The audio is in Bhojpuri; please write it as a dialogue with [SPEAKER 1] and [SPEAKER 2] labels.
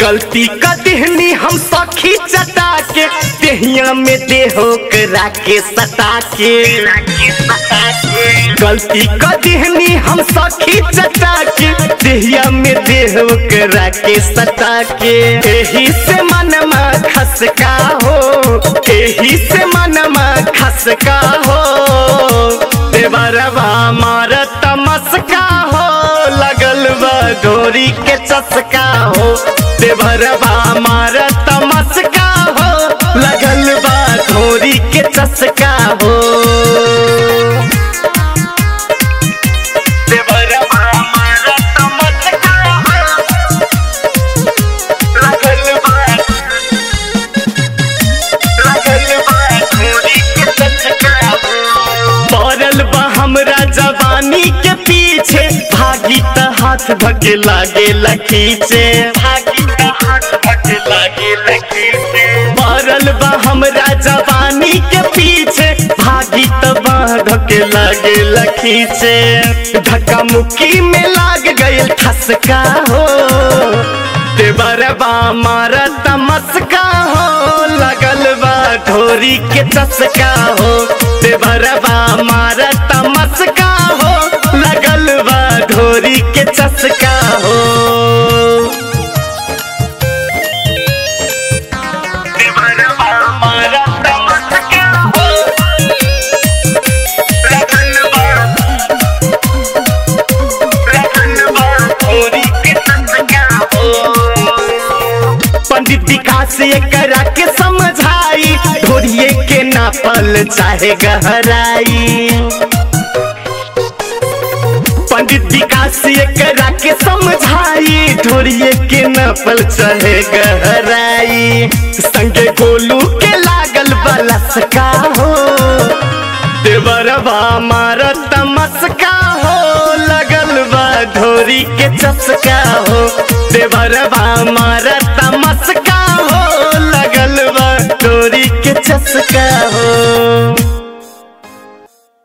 [SPEAKER 1] गलती का देहनी हम सखी चटा के देहिया में देहो करा के सटा के गलती का देहनी हम सखी चटा के देहिया में देहो करा के सटा के एही से मनमा खसका हो एही से मनमा खसका हो देवरवा मार तमस्का हो लगल बा डोरी के चस्का हो देवरवा मार तमस्का हो लगल बा डोरी के चस्का हो देवरवा मार तमस्का हो, लगल बा पड़ल बा हमरा जवानी के पीछे भागी त हाथ धके लागे लखीचे भागी त हाथ धके लागे लखीचे पड़ल बा हमरा जवानी के पीछे भागी त बाह धके लागे लखीचे धक्का मुक्की में लाग गइल ठसका हो देवरबा मार तमस्का हो लगल बा ढोरी के चस्का हो देवरबा मार तमस्का हो लगल बा ढोरी के चस्का हो देवरबा मार तमस्का हो लगल बा पंडित विकास करा के समझाई ढोरिए के नापल चाहे गहराई पंडित विकास करा के समझाई ढोरिए के नापल चाहे गहराई संगे गोलू के लागल बलसका हो देवरबा मार तमस्का हो लगल बा ढोरी के चस्का हो देवरबा मार तमस्का हो लगल बा ढोरी के चस्का हो